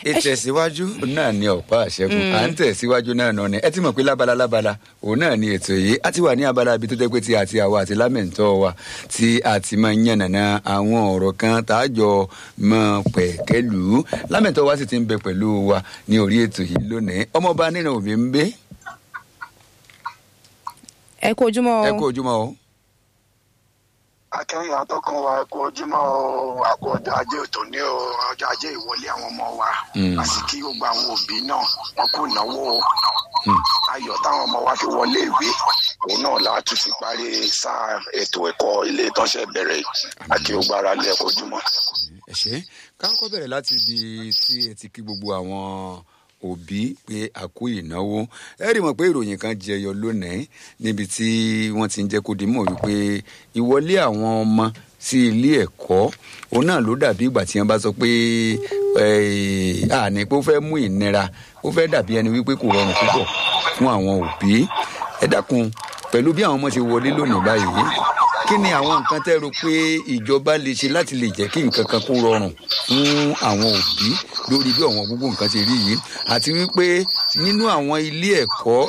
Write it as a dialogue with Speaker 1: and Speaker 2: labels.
Speaker 1: ìtẹ̀síwájú náà ni ọ̀pá àṣẹkùn à ń tẹ̀síwájú náà náà ni ẹ ti mọ̀ pé lábala lábala òun náà ni ètò yìí a ti wà ní abala ibi tó jẹ́ pé ti àti àwa àti lámẹ̀ntọ́ wa tí a ti máa ń yànnàná àwọn ọ̀rọ̀ kan tá a jọ mọ pẹ̀kẹ́lù lámẹ̀ntọ́ wa sì ti ń bẹ pẹ̀lú wa ní orí ètò yìí lónìí ọmọọba nínú òbí ń gbé
Speaker 2: ẹ kú ojúmọ́
Speaker 1: ẹ
Speaker 2: o
Speaker 1: kú ojúmọ́ o.
Speaker 3: akẹ́yìn atọ́kùn wa kú ojúmọ́ o àkó ọjọ́ ajé òtò ní o ọjọ́ ajé ìwọlé àwọn ọmọ wa
Speaker 1: Mm.
Speaker 3: àti kí gbogbo àwọn òbí náà wọn kú ìnáwó o ayọ̀ táwọn ọmọ wa fi wọlé ìwé òun náà láti fi parí sáà ètò ẹ̀kọ́ ilé ìtọ́sẹ̀ bẹ̀rẹ̀ àti gbogbo ara lé ẹ̀kọ́ ojúmọ́.
Speaker 1: ẹ ṣe ká kọ́kọ́ bẹ̀rẹ̀ láti ibi tí ẹ ti kí gbogbo àwọn òbí pé àkú ìnáwó ẹ rí mọ̀ pé ìròyìn kan jẹyọ lónìí níbi tí wọ́n ti ń jẹ́ kó di mọ̀ wípé ìwọlé àwọn ọmọ sí ilé ẹ̀kọ́ òun náà ló dàbí ìgbà tí wọ́n bá sọ pé eh, àní pé ó fẹ́ mú ìnira ó fẹ́ dàbí ẹni wípé kò rọrùn púpọ̀ fún àwọn òbí ẹ dákun pẹ̀lú bí àwọn ọmọ ṣe wọlé lónìí báyìí kí ni àwọn nǹkan tẹ́ rò pé ìjọba lè ṣe láti lè jẹ́ kí nǹkan kan kó rọrùn fún àwọn òbí lórí bí ọ̀wọ́n gbogbo nǹkan ṣe rí yìí àti wípé nínú àwọn ilé ẹ̀kọ́